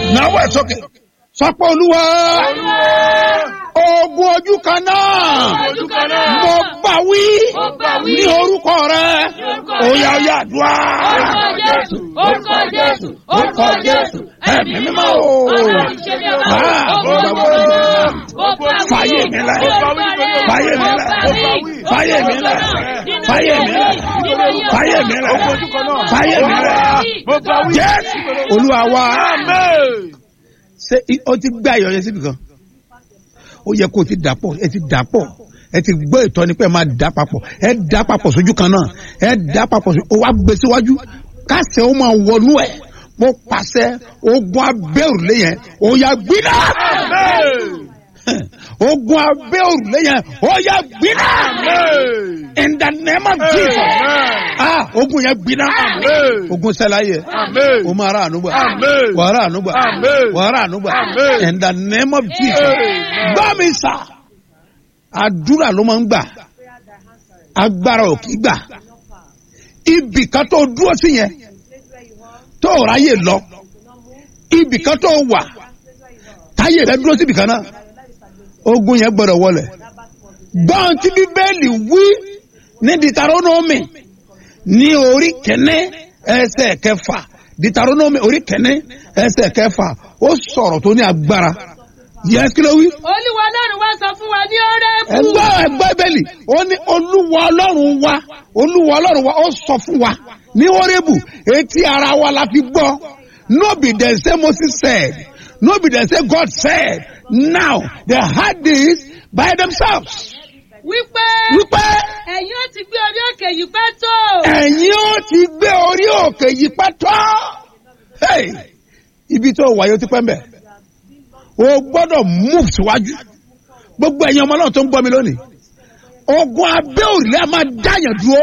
náwó ẹ̀ sókè sọpọ̀ olúwa ogun ojú kan náà Ojú kan náà. mo bá wí Mo bá wí. ní orúkọ rẹ orúkọ òyà òyà àdúrà Orúkọ Jésù, orúkọ Jésù, orúkọ Jésù, ẹ̀mí mímọ́ o Ọlọ́run ṣe bí ọba. Ah, Ó mo bá bá wí. wí. Ó bá wí. Fàyè mi lẹ̀. Ó bá wí. Fàyè mi lẹ̀. Ó bá wí. Fàyè mi lẹ̀. Nínú Fàyè mi lẹ̀. nínú ayé Fàyè mi lẹ̀. Fàyè mi lẹ̀. Jésù olúwa wa ṣé i- ó ti gbé ayọ̀ yẹn síbi kan ó yẹ kó o ti dà pọ̀ ẹ ti dà pọ̀ ẹ ti gbọ́ ìtọ́ni pé ẹ máa dà papọ̀ ẹ dà papọ̀ sójú kan náà ẹ dà papọ̀ sójú ó wá gbé síwájú kásẹ̀ ó máa wọnú ẹ̀ mo pàṣẹ ogun abẹ́ òrùlé yẹn ó yà gbiná ogun abẹ́ òrùlé yẹn ó yà gbiná in the name of Jesus ah ogun yẹn gbiná ogun sẹ́la yẹ o máa ra ànúgbà Amen. wà á ra ànúgbà Amen. wà á ra ànúgbà Amen. in the name of Jesus gbọ́ mi sà àdúrà ló máa ń gbà agbára ò kì í gbà ibì kan tó dúró sí yẹn tó ò ráyè lọ ibì kan tó wà táyè rẹ dúró síbì kan náà ogun yẹn gbọdọ̀ wọlẹ̀ gbọ́n tí bíbélì wí ní ditaronomi ní orí kẹ́ní ẹsẹ̀ kẹfà ditaronomi orí kẹ́ní ẹsẹ̀ kẹfà ó sọ̀rọ̀ tó ní agbára yẹn kí ló wí Olúwa Ọlọ́run wá sọ fún wa ní Órébù. ẹgbẹ́ ẹgbẹ́ bẹ́ẹ̀lì ó ní olúwa ọlọ́run wa olúwa ọlọ́run wa ó sọ fún wa ní orébù etí ara wa la fi gbọ́ no be dem say moses said no be dem say god said now they had this by themselves Wípé wípé ẹ̀yin ó ti gbé orí òkè yìí pẹ́ tó. ẹ̀yin ó ti gbé orí òkè yìí pẹ́tọ́ hey, ibi tó wáyé ó ti pẹ́ mbẹ́ o gbọ́dọ̀ move síwájú gbogbo ẹ̀yin ọmọ náà tó ń gbọ́ mi lónìí ogun abẹ́ òrìlẹ̀ a máa dáyàn dúró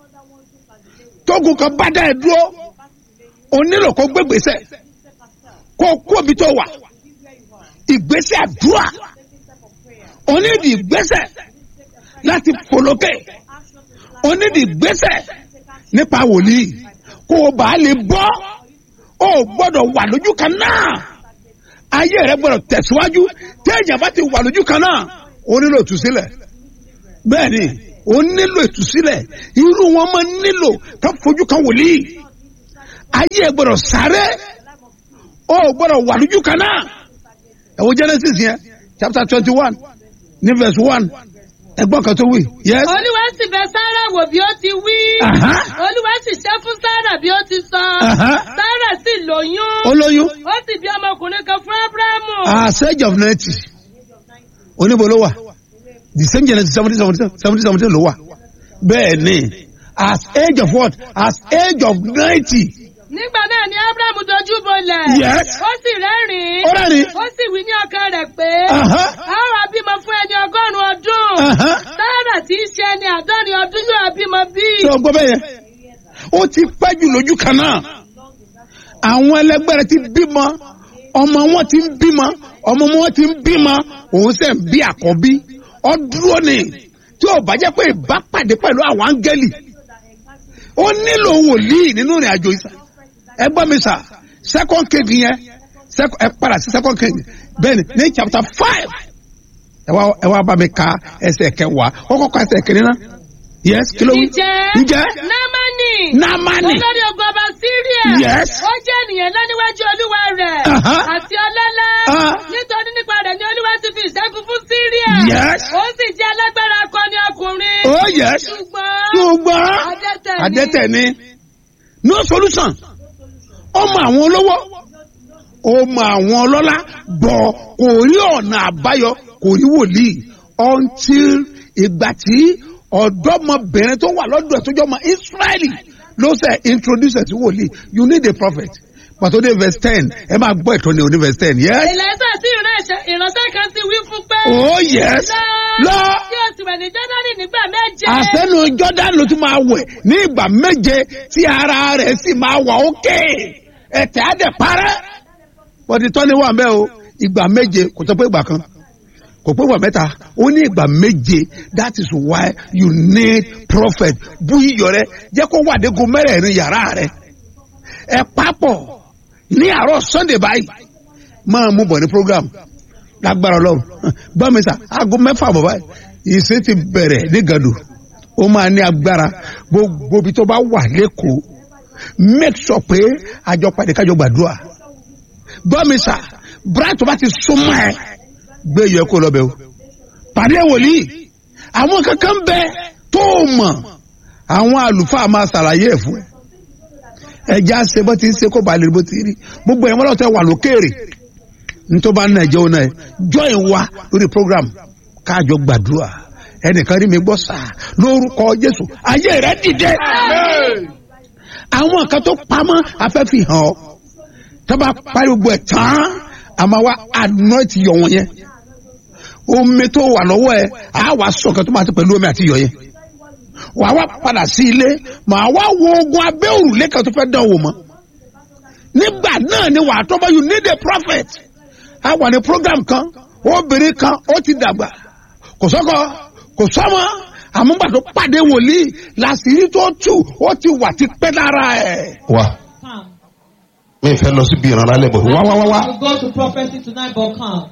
tógun kan bá dáyàn dúró o nílò kó gbégbèsè kó kó ibi tó wà ìgbésẹ̀ àdúrà o nídìí ìgbésẹ̀ láti polókè o nídìí ìgbésẹ̀ nípa wòlíì kó o bá lè bọ́ o gbọ́dọ̀ wà lójú kan náà ayé rẹ gbọ́dọ̀ tẹ̀síwájú téèyàn bá ti wà lójú kan náà o nílò ìtúsílẹ̀ bẹ́ẹ̀ ni o nílò ìtúsílẹ̀ irú wọn máa nílò ká fojú kan wòlíì ayé ẹ gbọ́dọ̀ sáré o gbọ́dọ̀ wà lójú kan náà ẹ wo genesis yẹn chapter twenty one ní verse one ẹgbọ́n kan tó wí yes. Olúwa sì bẹ̀ Sárà wò bí ó ti wí. Aha. Olúwa sì ṣẹ́ fún Sárà bí ó ti sọ. Aha. Sárà sì lóyún. olóyún Ó sì bí ọmọkùnrin kan fún Ábúráhámù. as age of ninety oníbo ló wà the same genesis seventy seventy seventy seventy ló wà bẹ́ẹ̀ ni as age of what as age of ninety Nígbà náà ni Ábúráhámù dojú bolẹ̀. Yes. Ó sì rẹ́rìn-ín. ó rẹ́rìn Ó sì wí ní ọkàn rẹ̀ pé. Aha. A ó wá bímọ fún ẹni ọgọ́rùn-ún ọdún. Aha. Sárà tí í ṣe ẹni àádọ́rin ọdún yóò bímọ bí. ṣé o gbọ́ bẹ́ẹ̀ yẹn ó ti pẹ́ jù lójú kan náà àwọn ẹlẹgbẹ́ rẹ ti bímọ ọmọ wọn ti ń bímọ ọmọ wọn ti ń bímọ òun sẹ̀ ń bí àkọ́bí ọdúró ni tí ò bá jẹ́ pé ìbápàdé pẹ̀lú àwọn áńgẹ́lì ó nílò wòlíì nínú ìrìn àjò ìsà ẹ gbọ́ mi sà second king yẹn sec- ẹ padà sí second king bẹ́ẹ̀ ni ní chapter five ẹ wá ẹ wá bá mi ka ẹsẹ̀ kẹwàá ó kọ́kọ́ ẹsẹ̀ kìnìún náà yes kí ló wí Ǹjẹ́ ǹjẹ́ Námánì. Námánì. Olórí ogun ọba Síríà. Yes. Ó jẹ́ ènìyàn ńlá níwájú olúwa rẹ̀. Aha. Àti ọlọ́lá. Ah. Nítorí nípa rẹ̀ ni olúwa ti fi ìṣẹ́gun fún Síríà. Yes. Ó sì jẹ́ alágbára akọni ọkùnrin. oh yes Ṣùgbọ́n. ṣùgbọ́n Adẹ́tẹ̀ ni. adẹ́tẹ̀ ni no solution ọmọ àwọn olówó ọmọ àwọn ọlọ́lá bọ̀ kò rí ọ̀nà àbáyọ kò rí wòlíì until ìgbà tí ọ̀dọ́mọbìnrin tó wà lọ́dọ̀ ẹ̀ tó jọ́ ọmọ Israẹli ló ṣe introduce ẹ̀ sí wòlíì you need a prophet pàtó dé verse ten ẹ máa gbọ́ ìtọ́ni òní verse ten yes Èlẹ́sà sí ìránṣẹ́ ìránṣẹ́ kan sì wí fún pé. oh yes lọ. Tí o sì wẹ̀ ní Jọ́dánì nígbà méje. àsẹ́nu jordan ló tún máa wẹ̀ ní ìgbà méje tí ara rẹ̀ sì máa wà ókè ẹ̀tẹ̀ á dẹ̀ parẹ́. bọ́dí tọ́ni wà mẹ́ o ìgbà méje kò tó pé ìgbà kan kò pé ìgbà mẹ́ta ó ní ìgbà méje that is why you need prophet bú iyọ̀ rẹ jẹ́ kó wà dégun mẹ́rẹ̀ẹ̀rin yàrá rẹ ẹ papọ̀ ní àárọ̀ sunday báyìí máa mú bọ̀ ní program lágbára ọlọ́run gbọ́ mi sà aago mẹ́fà bọ̀ báyìí ìṣe ti bẹ̀rẹ̀ ní gàdù ó máa ní agbára gbogbo ibi tó bá wà lẹ́kọ̀ọ́ make sure pé àjọ pàdé kájọ gbàdúrà gbọ́ mi sà bright tó bá ti súnmọ́ ẹ gbé yẹ kó lọ bẹ o pàdé wòlíì àwọn kankan bẹ tó o mọ̀ àwọn àlùfáà máa ṣàlàyé ẹ̀ fún ẹ ẹja ṣe bó ti ń ṣe kó ba lè bó ti rí gbogbo ẹ̀ mọ́lọ́tọ̀ wà lókèrè nítorí bá ń nàìjẹ́ òun náà join wa lórí program káàjọ gbàdúrà ẹnìkan rí mi gbọ́ sáà lórúkọ jésù ayé rẹ dìde àwọn kan tó pamọ́ afẹ́fì hàn ọ́ tó bá parí gbogbo ẹ̀ tán àmọ́ wa anoint yọ̀ wọ́n yẹn omi tó wà lọ́wọ́ ẹ̀ á wà sọ̀kan tó máa ti pẹ̀lú omi àti yọ̀ yẹn wà wá padà sí ilé màá wá wo ogun abẹ́ òrùlé kan tó fẹ́ dán wò mọ́ nígbà náà ni wà á tọ́ bá you need a prophet a wà ní program kan obìnrin kan ó ti dàgbà kò sọ́kọ kò sọ́mọ àmúgbà tó pàdé wòlíì làṣírí tó tù ó ti wà ti pẹ́ lára ẹ̀. wá Come. mi fẹ́ lọ síbi ìrànlá lẹ́bọ̀ wá wá wá wá You go to prophecy tonight, but come.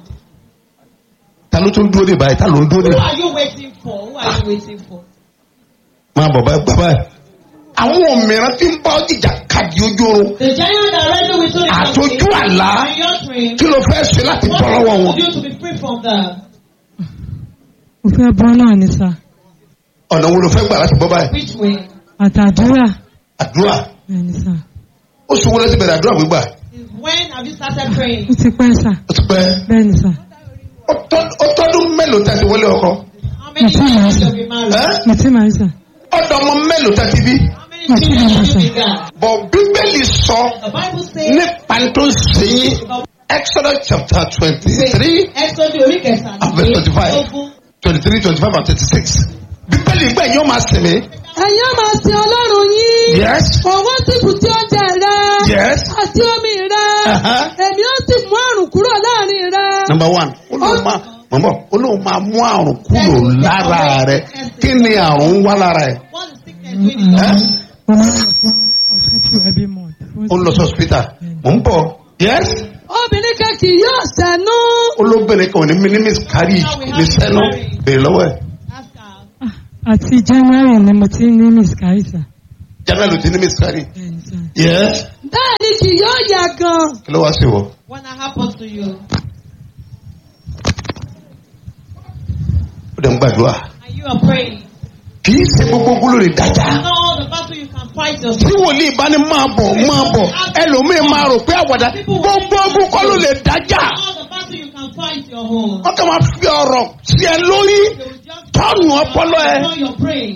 ta ló tún dúró dé báyìí ta ló ń dúró Who dé are you waiting for? Who are you waiting for? máa bọ̀ báyìí bàbá ẹ̀. àwọn òmìnira tí ń bá ìjà kadì ojú oorun The giant that ready with you àtọ́jú àlá in your dream. kí ló fẹ́ ṣe láti What bọ́ do lọ́wọ́ you wọn. do to be free from that? mo fẹ́ bọ́ náà ní sà ọ̀nà wo ló fẹ́ gbà láti bọ́ báyìí. Which way? àtàdúrà àdúrà bẹ́ẹ̀ ní sà ó sọ wọlé ti bẹ̀rẹ̀ àdúrà gbígbà Is when have you started praying? ó ti pẹ́ sà ó ti pẹ́ bẹ́ẹ̀ ní sà ó tọ́- ó tọ́dún mélòó tẹ̀sí wọlé ọkọ How many Yes, years yes. have you been married? ẹ́ mo ti máa ń sà ọ̀dọ̀ ọmọ mélòó tẹ̀sí bí. How many children have you begun? bọ̀ bíbélì sọ The Bible says nípa tó ń ṣe yín Exodus chapter twenty-three Exodus orí kẹsàn-án. and verse twenty-five Ogún. twenty-three twenty-five and thirty-six bíbélì gbẹ̀ yóò máa sinmi. ẹ̀yin máa sin ọlọ́run yín yes òun sì kù sí oúnjẹ rẹ yes àti omi rẹ Uh-huh. èmi ó sì mú àrùn kúrò láàrin rẹ. number one ó lóun máa mọ̀mọ́ ó lóun máa mú àrùn kúrò lára rẹ kí ni àrùn ń wá lára ẹ. What is sickness doing in your ẹ́ mo máa ń lọ fún hospital every month. ó lọ sí hospital mò ń bọ̀ yes obìnrin kan kì yóò sẹ́nu. olóbìnrin kan ò ní ní miscarriage ní sẹ́nu bèrè lọ́wọ́ ẹ̀ Ask her. àti january ni mo ti ní miscarriage sà. jẹ́nà ló ti ní miscarriage bẹ́ẹ̀ ní sà. yes bẹ́ẹ̀ ni kì yóò yà gan. kí ló wá sí wọ. When that happens to you, ó dẹ̀ ń gbàdúrà and you are praying, kì í ṣe gbogbo gbóló lè dájà. you know all the battle you can fight tí yourself. wòlíì bá ní máa bọ̀ máa bọ̀ ẹlòmíín máa rò pé àwàdà gbogbo ogun kọ́ ló lè dájà. All the battle you can fight your own. wọ́n kàn máa fi ọ̀rọ̀ sí ẹ lórí They will just tọ́nù ọpọlọ ẹ. While you're praying.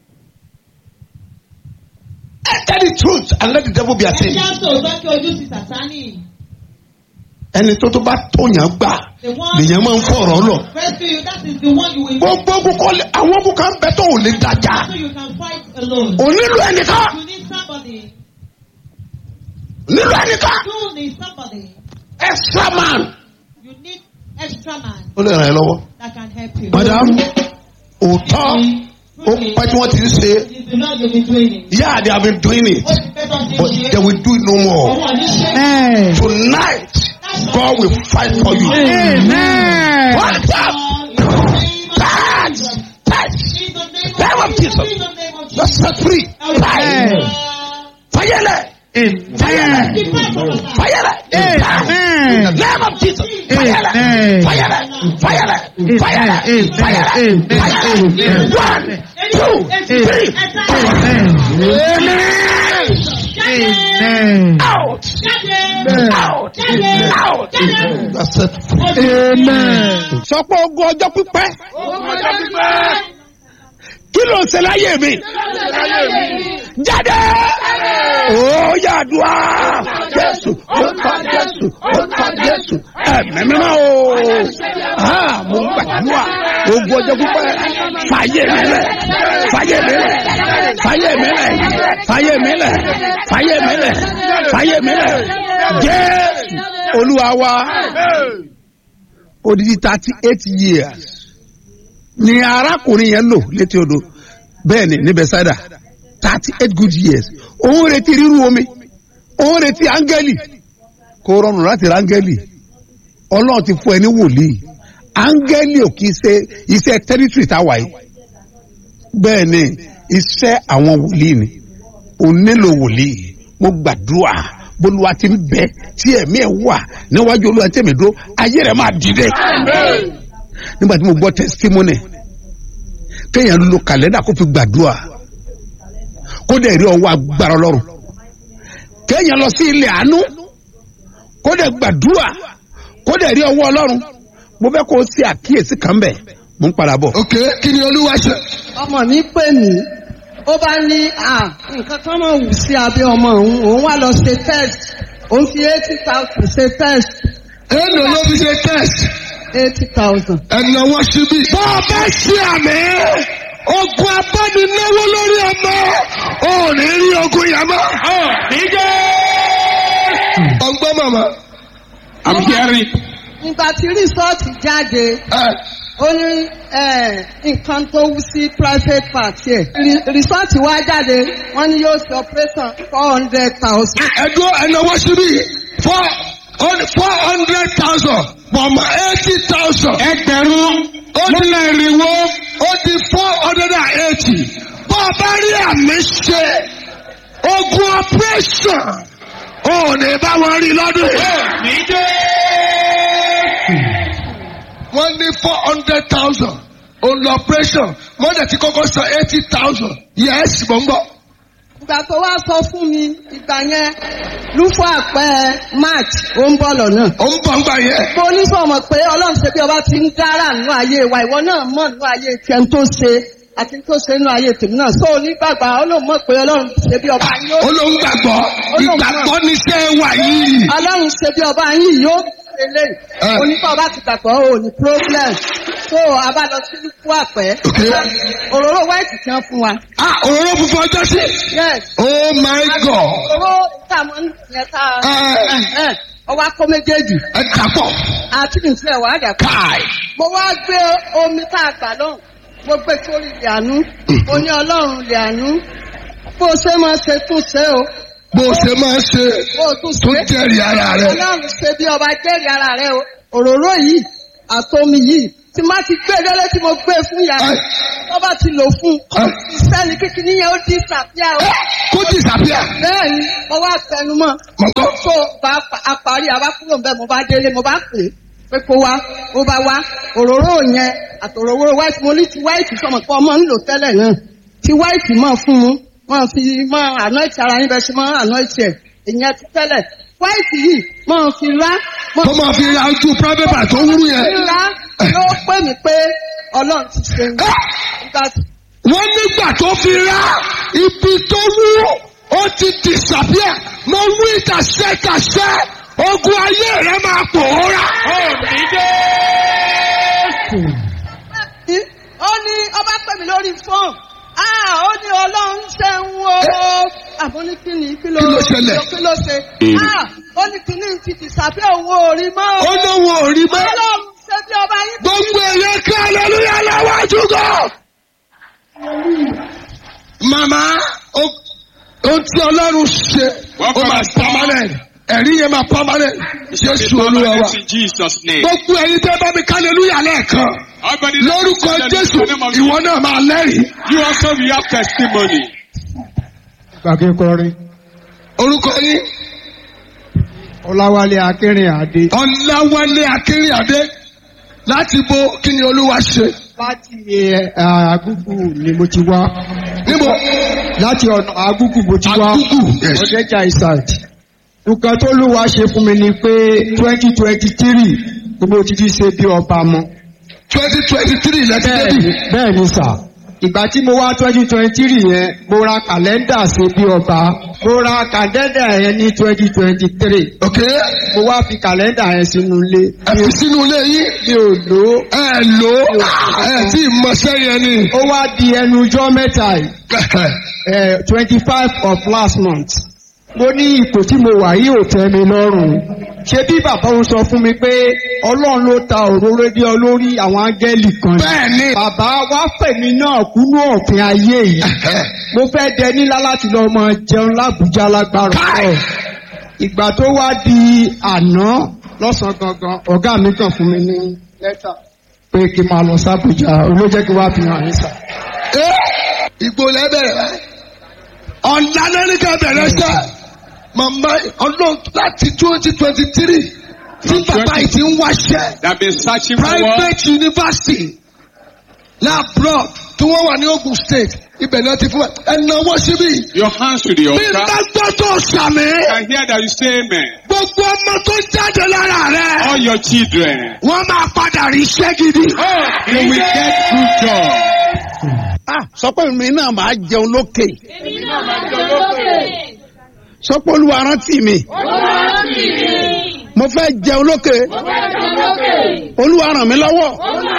tell the truth and let the devil be Ẹ ashamed. jẹ́ àṣọ òótọ́ kí ojú sí Sàtánì. ẹni tó tó bá tóyàn gbà The one lèyàn máa ń fọ̀rọ̀ lọ. rescue you, that is the one you will gbogbo ogun kọ́ lè àwọn ogun kan bẹ tó ò lè dájà. so you can fight alone. ò nílò ẹnìkan You need somebody. nílò ẹnìkan You need somebody. extra man. You need extra man ó lè ràn ẹ́ lọ́wọ́. that can help you. madam òótọ́ ó pẹ́ tí wọ́n ti ń ṣe If you know you'll be doing it. yeah they have been doing it Ó ti pẹ́ tán ti ń but ṣe. they will do it no more. Ọwọ́ àní ṣe. tonight God will fight for you. amen. What up? Touch! Touch! Name of Jesus. You're set free. Fire! Fire! Fire! Fire! In the name of Jesus. Fire! Fire! Fire! Fire! Fire! Fire! One, two, three. Amen. Out! Out! Out! You're set free. sọ pé ogun ọjọ́ pípẹ́ kí ló ń ṣe láyé mi jáde ó yàdùá jésù ó kọ jésù ó kọ jésù ẹ̀mí mímọ́ o Ah, mo ń gbàdúrà ogun ọjọ́ pípẹ́ fàyè mi lẹ̀ fàyè mi lẹ̀ fàyè mi lẹ̀ fàyè mi lẹ̀ fàyè mi lẹ̀ fàyè mi lẹ̀ jésù olúwa wa odidi thirty eight years ni arákùnrin yẹn lò létí odò bẹ́ẹ̀ ni ní bẹ́sádà thirty eight good years òun retí ríru omi òun retí áńgẹ́lì kò rọrùn láti ra áńgẹ́lì ọlọ́run ti fún ẹ ní wòlíì áńgẹ́lì ò kì í ṣe iṣẹ́ tẹ́rítírì táwa yìí bẹ́ẹ̀ ni iṣẹ́ àwọn wòlíì ni ò nílò wòlíì mo gbàdúrà bólúwa ti ń bẹ tí ẹ̀mí ẹ̀ wà níwájú olúwa tẹ̀mí dúró ayé rẹ̀ máa dìde nígbà tí mo gbọ́ testimony kéèyàn lo kàlẹ́ndà kó fi gbàdúrà kó dẹ̀ rí ọwọ́ agbára ọlọ́run kéèyàn lọ sí ilé àánú kó dẹ̀ gbàdúrà kó dẹ̀ rí ọwọ́ ọlọ́run mo fẹ́ kó o ṣe àkíyèsí kan bẹ̀ mo ń padà bọ̀. ok kí ni olúwa ṣe. ọmọ mi pè mí ó bá ní à nǹkan kan máa wù sí abẹ́ ọmọ òun òun wá lọ ṣe test òun fi eighty thousand ṣe test èèlò ló fi ṣe test. eighty thousand. ẹ̀nà wọ́n ṣubí. bọ́ ọ bá ṣe àmì ogun abánináwó lórí ọmọ ò ní rí ogun yẹn mọ́. ọgbọ́n màmá. I'm hearing. nígbà tí rìsọ́ọ̀tì jáde ẹ ó ní eh, nǹkan tó wú sí private part ẹ̀ Ri- rìsọ́ọ̀tì wá jáde wọ́n ní yóò ṣe operation four hundred thousand. ẹdún ẹ̀nà wọ́n ṣubí four four hundred thousand pọ̀mọ́ eighty thousand. Ẹgbẹ̀rún lọ́nà ìrìnwó. ó di four hundred and eighty. bọ́ ọ bá rí àmì ṣe ogun operation ò ní bá wọn rí lọ́dún yìí. wọ́n ní four hundred thousand òun lọ operation wọ́n dẹ̀ ti kọ́kọ́ san eighty thousand. yes mo ń bọ̀. ìgbà tó wá sọ fún mi ìgbà yẹn lúfọ àpẹ march ó ń bọ̀ lọ́nà. ó ń bọ̀ ń gbà yẹn. mo ní sọ̀mọ̀ pé ọlọ́run ṣe bí ọba ti ń dára nínú ayé wa ìwọ náà mọ̀ nínú ayé tiẹ̀ ń tó ṣe àti tó ṣe nínú ayé tèmi náà so onígbàgbà ọlọ́run mọ̀ pé ọlọ́run ṣe bí ọba yóò olóhùn gbàgbọ́ ìgbàgbọ́ ní sẹ́ wà yìí. ọlọ́run ṣe bí ọba yìí yóò ṣe lè Eh. onífọ̀ ọba ti gbàgbọ́ ò ní problem so a bá lọ sí lúfọ àpẹ Okay. òróró white kan fún wa ah òróró funfun ọjọ́ sí. yes oh my god. òróró tá a mọ̀ ń yẹn tá Eh. a ọwọ́ akọ méjèèjì ẹ dàpọ̀. àti nìṣẹ́ wàá dà káì. mo wá gbé omi tá a gbà lọ́hùn mo gbé sórí ilẹ̀ àánú mo ní ọlọ́run ilẹ̀ àánú bó o ṣe máa ṣe tún ṣe o bó o ṣe máa ń ṣe bó o tún tó ṣe jẹ́rìí ara rẹ. ọlọ́run ṣe bí ọba jẹ́rìí ara rẹ o òróró yìí àtomi yìí tí má ti gbé délé tí mo gbé fún yàrá Ẹ. tó bá ti lò fún Ẹ. ìsẹ́ni kíkiní yẹn ó di ìsàfíà o kó disappear. bẹ́ẹ̀ ni mo wá tẹnu mọ́ mọ̀tọ́. tó bá a parí a bá kúrò ń bẹ́ẹ̀ mo bá délé mo bá pè é pé kó wá ó bá wá òróró yẹn àtòróró white mo ní ti white sọmọ pé ọmọ ń lò tẹ́lẹ̀ náà ti white mọ̀ fún un mọ̀ fi mọ̀ anoint ara yín bẹ́ẹ̀ ṣe mọ̀ anoint ẹ̀ ìyẹn ti tẹ́lẹ̀ white yìí mọ̀ fi rá mọ̀ tó máa fi ra ojú private bar tó wúrú fi yẹn. rá ló pè mí pé ọlọ́run ti ṣe ń gbà wọ́n nígbà tó fi ra ibi tó wú ó ti disappear mo wí kàṣẹ́kàṣẹ́ ogun ayé rẹ máa pòórá. ó ní ọba pè mí lórí fóònù ah ó ní ọlọ́run ṣe ń wo àbọ̀ ní kí ni kí ló Kí ló ṣẹlẹ̀? kí ló ṣe ah ó ní kí ni ti ti sàbẹ̀ owó orí mọ́ ó lóun ò rí mọ́. ọlọ́run ṣe bí ọba yín gbogbo èyẹ kí aleluya lọ́wọ́jú gan. màmá ó- ohun tí ọlọ́run ṣe ó máa permanent ẹ̀rí yẹn máa permanent jésù olúwa wa. In Jesus' name. gbogbo ẹyin tẹ́ bá mi ká aleluya lẹ́ẹ̀kan Everybody lórúkọ let's jésù in the name of ìwọ náà máa lẹ́rìí. You also will have testimony. gbàgé kọrin orúkọ yín ọláwálé akínrin àdé ọ̀làwálé akínríàdé láti bo kí ni olúwa ṣe. láti ẹ, àgùgù ni mo ti wá níbo láti ọ̀nà àgùgù mo ti wá Àgùgù, yes. ọ̀dẹ́jà ìsàd nǹkan tó lùwà ṣe fún mi ni pé twenty twenty three ni mo ti fi ṣe bí ọba mọ́ twenty twenty three lẹ́tí bẹ́ẹ̀ débì. ni bẹ́ẹ̀ ni sà ìgbà tí mo wá twenty twenty three yẹn mo ra kàlẹ́ndà ṣe bí ọba mo ra kàlẹ́ndà yẹn ní twenty twenty three ok mo wá fi kàlẹ́ndà yẹn sínú ilé ẹ fi sínú ilé yín mi ò lò ó ẹ lò ó ẹ tí ì mọṣẹ́ yẹn ni. ó wá di ẹnu ọjọ́ mẹ́ta yìí twenty five of last month mo ní ipò tí mo wà yìí ò tẹ́ mi lọ́rùn ṣé bí bàbá òun sọ fún mi pé ọlọ́run ló ta òróró dé ọ lórí àwọn áńgẹ́lì kan ni. bẹ́ẹ̀ ni. bàbá wá fẹ̀mí náà kúnú ọ̀fìn ayé yìí mo fẹ́ dẹ nílá láti lọ mọ jẹun lábújá lágbára Káì. náà ìgbà tó wá di àná lọ́sàn-án gangan ọ̀gá mi kàn fún mi ní lẹ́tà pé kí n máa lọ sábùjá olójẹ́ kí wá fi hàn yín sà. ẹ ìgbò lẹ́bẹ̀rẹ̀ rẹ̀ ọ̀la lẹ́nìkan bẹ̀rẹ̀ sẹ́ màmá ọlọ́run láti twenty twenty three tí bàbá yìí ti ń wáṣẹ́ That been searching for work. private university labroad tí wọ́n wà ní Ogun State ibẹ̀ náà ti fún ẹ ẹnáwó síbí. Your hands to the bí n bá altar. gbọ́ tó sàmì I hear that you say amen. gbogbo ọmọ tó jáde lára rẹ̀ All your children. wọ́n máa padà rí iṣẹ́ gidi. You will get good job. ah sọ pé mi náà máa jẹun lókè sọ pé olúwa rántí mi mo fẹ́ jẹun lókè olúwa ràn mí lọ́wọ́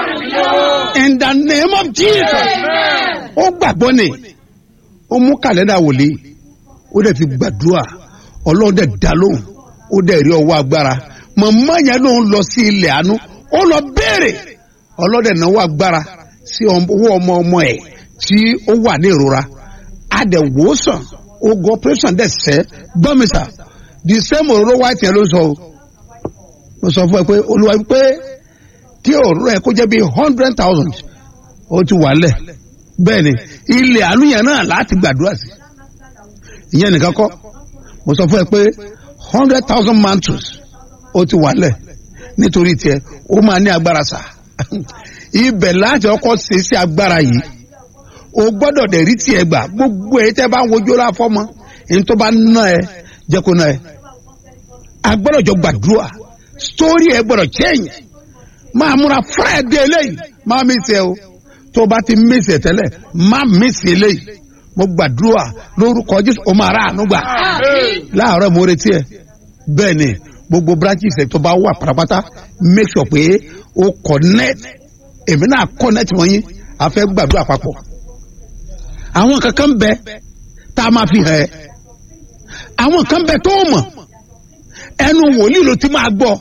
in the name of jesus ó gbàgbọ́ ni ó mú kàlẹ́dà wòlíì ó dẹ̀ fi gbàdúrà ọlọ́run dẹ̀ dá lóhùn ó dẹ̀ rí ọwọ́ agbára màmá yẹn ló ń lọ sí ilẹ̀ àánú ó lọ béèrè ọlọ́dẹ̀ náwó agbára sí owó ọmọ ọmọ ẹ̀ tí ó wà ní ìrora adẹ̀wòsàn ogun operation dẹ̀ sẹ́ gbọ́mísà the same òróró white yẹn ló sọ o mo sọ fún ẹ pé olúwa pé kí òróró ẹ kó jẹ́ bíi hundred thousand ó ti wà lẹ̀ bẹ́ẹ̀ ni ilẹ̀ àánú yẹn náà láti gbàdúrà sí ìyẹn nìkan kọ́ mo sọ fún ẹ pé hundred thousand mantles ó ti wà lẹ̀ nítorí tiẹ̀ ó máa ní agbára sà ibẹ̀ láti ọkọ̀ ṣe sí agbára yìí o gbọ́dọ̀ dẹ̀ rí tiẹ̀ gbà gbogbo ẹ̀ tẹ́ bá ń wojú ọlá fọ́mọ èyí tó bá ná ẹ jẹ́ kó ná ẹ a gbọ́dọ̀ jọ gbàdúrà sítórí ẹ gbọ́dọ̀ change máa múra friday eléyìí máa mí sẹ o tó o bá ti mí sẹ tẹ́lẹ̀ má mí sẹ eléyìí mo gbàdúrà lórúkọ jésù o máa rà àánú gbà láàárọ̀ mo retí ẹ bẹ́ẹ̀ ni gbogbo branches ẹ tó bá wà pátápátá make sure pé o connect èmi náà connect wọ́n yín a fẹ́ gbàdúrà papọ̀ àwọn kankan bẹ tá a máa fi hàn ẹ́ àwọn kan bẹ tó mọ̀ ẹnu wòlíì ló ti máa gbọ́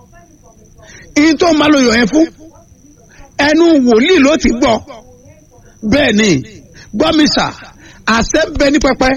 ìyí tó máa lo yọ̀ yẹn fún ẹnu wòlíì ló ti gbọ́ bẹ́ẹ̀ ni gbọ́mísà àṣẹ ń bẹ ní pẹpẹ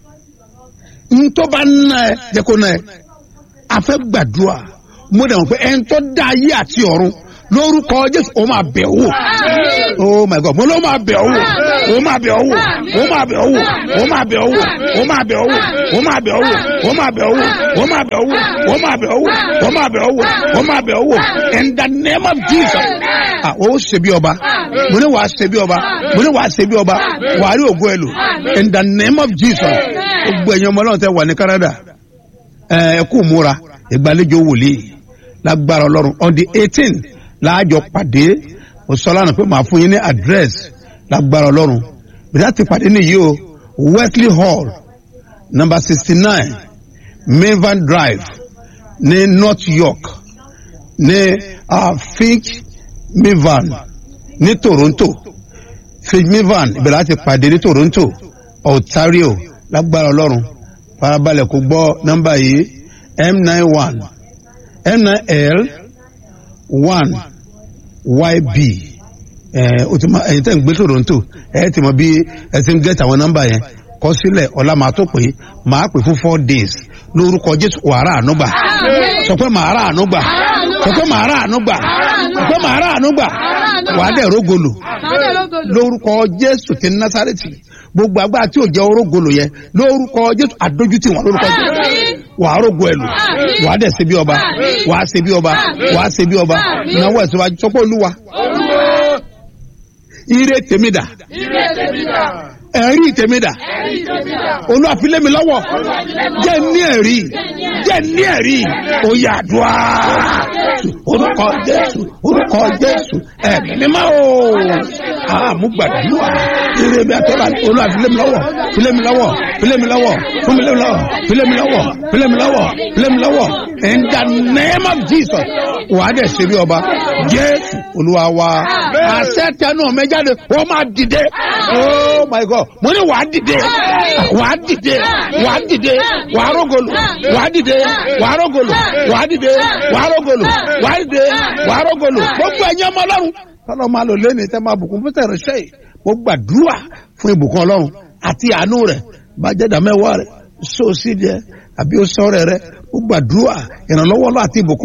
ń tó bá ná ẹ jẹ́ kó ná ẹ a fẹ́ gbàdúrà mo dẹ̀ mọ̀ pé ẹni tó dá ayé àti ọ̀run lórúkọ jésù ó máa bẹ̀ wò oh my god mo ló máa bẹ̀ wò ó máa bẹ̀ wò ó máa bẹ̀ wò ó máa bẹ̀ wò ó máa bẹ̀ wò ó máa bẹ̀ wò ó máa bẹ̀ wò ó máa bẹ̀ wò ó máa bẹ̀ wò ó máa bẹ̀ wò ó máa bẹ̀ wò in the name of jesus ah ó ṣe bí ọba mo ní wàá ṣe bí ọba mo ní wàá ṣe bí ọba wàá rí ògo ẹ lò in the name of jesus gbogbo ẹ̀yin ọmọ ọlọ́run tẹ wà ní canada ẹ ẹ kú múra ìgbàlejò wòlíì lágbára ọlọ́run on the eighteen láàjọ pàdé òsọlánà pé màá fún yín ní address lágbára ọlọ́run bìtá ti pàdé nìyí o wesley hall number sixty nine mavan drive ní north york ní uh, finch mavan ní toronto finch mavan ìbẹ̀rẹ̀ láti pàdé ní toronto ontario lágbára ọlọ́run farabalẹ̀ kó gbọ́ nọ́mbà yìí m nine one m nine l one yb ẹ o ti ma ẹyin tẹ́ ń gbé toronto ẹ ti mọ bí ẹ ti ń gẹ́tì àwọn nọ́mbà yẹn kọ sílẹ̀ ọ̀la màá tó pé màá pè fún four days lórúkọ jésù wàrà ànúgbà sọ pé màá rà ànúgbà sọ pé màá rà ànúgbà sọ pé màá rà ànúgbà wàá dẹ̀ rógolo lórúkọ jésù ti násàrètì gbogbo agbára tí ò jẹ́ orógolo yẹn lórúkọ jésù àdójútì wọn lórúkọ jésù wàá rógo ẹ lò wàá dẹ̀ ṣe bí ọba wàá ṣe bí ọba wàá ṣe bí ọba náwó ẹ̀sọ́ wájú sọ pé olúwa ire tèmi dà ẹ̀rí tèmi dà olúwa fi lé mi lọ́wọ́ jẹ́ ní ẹ̀rí jẹ́ ní ẹ̀rí oyè àdúrà orúkọ jésù orúkọ jésù ẹ̀mí mímọ́ o àmúgbàdúrà ire mi àtọ́lá olúwa fi lé mi lọ́wọ́ fi lé mi lọ́wọ́ fi lé mi lọ́wọ́ fún mi lé mi lọ́wọ́ fi lé mi lọ́wọ́ fi lé mi lọ́wọ́ fi lé mi lọ́wọ́ in the name of jesus wàá dẹ̀ ṣe bí ọba jésù olúwa wa àṣẹ tẹnu ọmọ jáde wọ́n máa dìde oh my god mo ní wàá dìde wàá dìde wàá dìde wàá rògolo wàá dìde wàá rògolo wàá dìde wàá rògolo wàá dìde wàá rògolo gbogbo ẹ̀yin ọmọ ọlọ́run tọ́lọ́ máa lò lẹ́nu tẹ́ máa bùkún fún tẹ̀rẹ̀ṣẹ́ yìí mo gbàdúrà fún ìbùkún ọlọ́run àti àánú rẹ̀ bá jẹ́ dàmẹ́wàá rẹ̀ sóòsì jẹ́ àbí ó sọ́rẹ̀ rẹ̀ mo gbàdúrà ìrànlọ́wọ́ lọ àti ìbùkún rẹ̀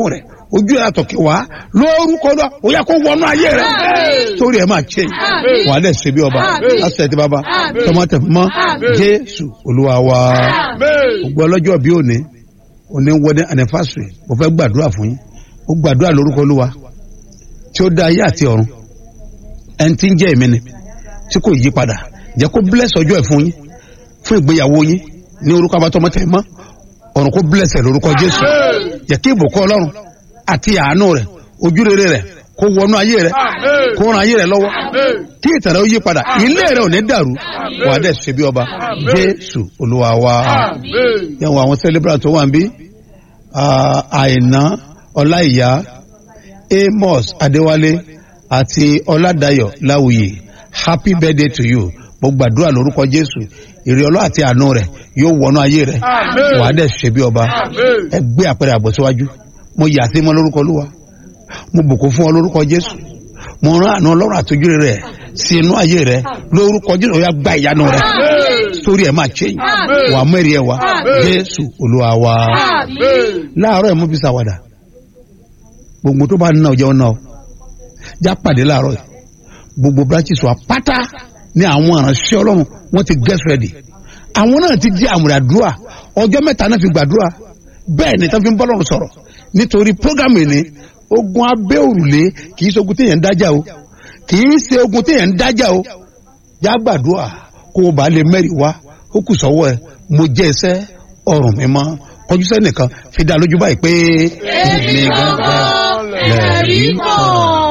ojú ẹ̀ àtọ̀kẹ́ wá lórúkọ náà ó yẹ kó wọnú ayé rẹ sórí ẹ̀ máa ṣe wà á dẹ̀ ṣe bí ọba lásìkò ẹ̀tí bàbá tọmọtẹ mọ́ jésù olúwa wa gbogbo ọlọ́jọ́ bí òní òní wọlé anifásitì mo fẹ́ gbàdúrà fún yín ó gbàdúrà lórúkọ olúwa tí ó dá ayé àti ọ̀run ẹni tí ń jẹ́ èmi ni tí kò yí padà jẹ́ kó bless ọjọ́ ẹ̀ fún yín fún ìgbéyàwó yín ní orúkọ abatọmọtẹ mọ́ ọ̀run kó bless ẹ̀ lórúkọ jésù jẹ́ kí ìbùkún ọlọ́run àti àánú rẹ̀ ojú rere rẹ̀ kó wọnú ayé rẹ̀ kó ran ayé rẹ̀ lọ́wọ́ kí ìtàn rẹ̀ ó yí padà ilé rẹ̀ ò ní dàrú wà á dẹ̀ ṣe bí ọba jésù olúwa wa yẹn wọ àwọn celebrant tó wà ń bí àìná ọláìyá amos adéwálé àti ọládàyọ láwùyè happy birthday to you mo gbàdúrà lórúkọ jésù ìrì ọlọ́ àti àánú rẹ̀ yóò wọnú ayé rẹ̀ wà á dẹ̀ ṣe bí ọba ẹ gbé àpẹẹrẹ àbọ̀ síwájú mo yà sí mọ́ lórúkọ olúwa mo bùkún fún ọ lórúkọ jésù mo rán àánú ọlọ́run àtọ́jú rẹ̀ sí inú ayé rẹ̀ lórúkọ jésù ó yá gba ìyanu rẹ̀ sórí ẹ̀ máa change wà á mẹ́rin ẹ̀ wá jésù olúwa wa láàárọ̀ ẹ̀ mú fi ṣàwàdà gbogbo tó bá ń ná ọ jẹun náà já pàdé láàárọ̀ yìí gbogbo branches wa pátá ní àwọn ìránṣẹ́ ọlọ́run wọ́n ti get ready àwọn náà ti di àmúradúrà ọjọ́ mẹ́ta náà fi gbàdúrà bẹ́ẹ̀ ni tán fi ń bọ́ lọ́run sọ̀rọ̀ nítorí program yìí ni ogun abẹ́ òrùlé kì í ṣe ogun téèyàn ń dájà o kì í ṣe ogun téèyàn ń dájà o já gbàdúrà kó o bá lè mẹ́rìí wá ó kù sọ́wọ́ ẹ mo jẹ́ iṣẹ́ ọrùn mi mọ́ kọjú sẹ́nìkan fi dá lójú báyìí pé èmi gangan lẹ́rìí kan.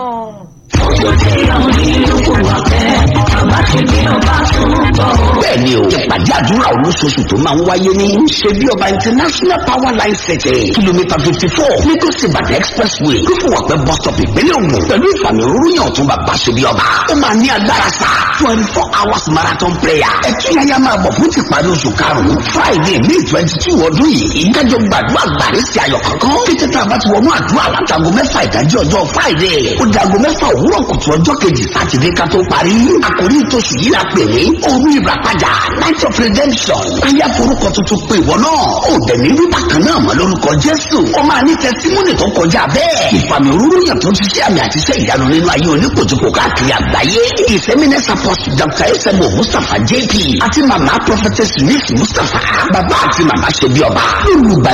bẹ́ẹ̀ni o ìpàdé àdúrà olóṣooṣù tó máa ń wáyé ní ṣebí ọba international power line setting kìlómítà fifty four lagos ibadan expressway kúfùwàpẹ́ bus stop ìpínlẹ̀ ògùn pẹ̀lú ìfàmì òrùyàn ọ̀tún bàbá ṣebí ọba ó máa ní agbára sá twenty four hours marathon prayer ẹ̀túnyáyá máa bọ̀ fún ti parí oṣù karùn-ún friday may twenty two ọdún yìí kájọ gbàdúrà gbàrí sí ayọ̀ kankan kété tá a bá ti wọnú àdúrà látago mẹ́fà ìdájí ọjọ́ friday ó dago mẹ́fà òwúrọ̀ kùtù ọjọ́ kejì sátidé ká tó parí àkòrí ìtòsù yìí la pè ní òru ìràpadà night of redemption ayé forúkọ tuntun pé ìwọ náà ó dẹ̀ ní rí bákan náà mọ́ lórúkọ jésù ó máa ní tẹsímọ́nì tó kọjá bẹ́ẹ̀ ìfàmì òróró yàn tó ti ṣe àmì àti iṣẹ́ ìyanu nínú ayé oníkojúkò káàkiri àgbáyé ìsẹ́mínẹ́sà pọ́s dr esemo mustapha jp àti mama prophetess miss mustapha bàbá àti mama ṣe bí ọba olùgbà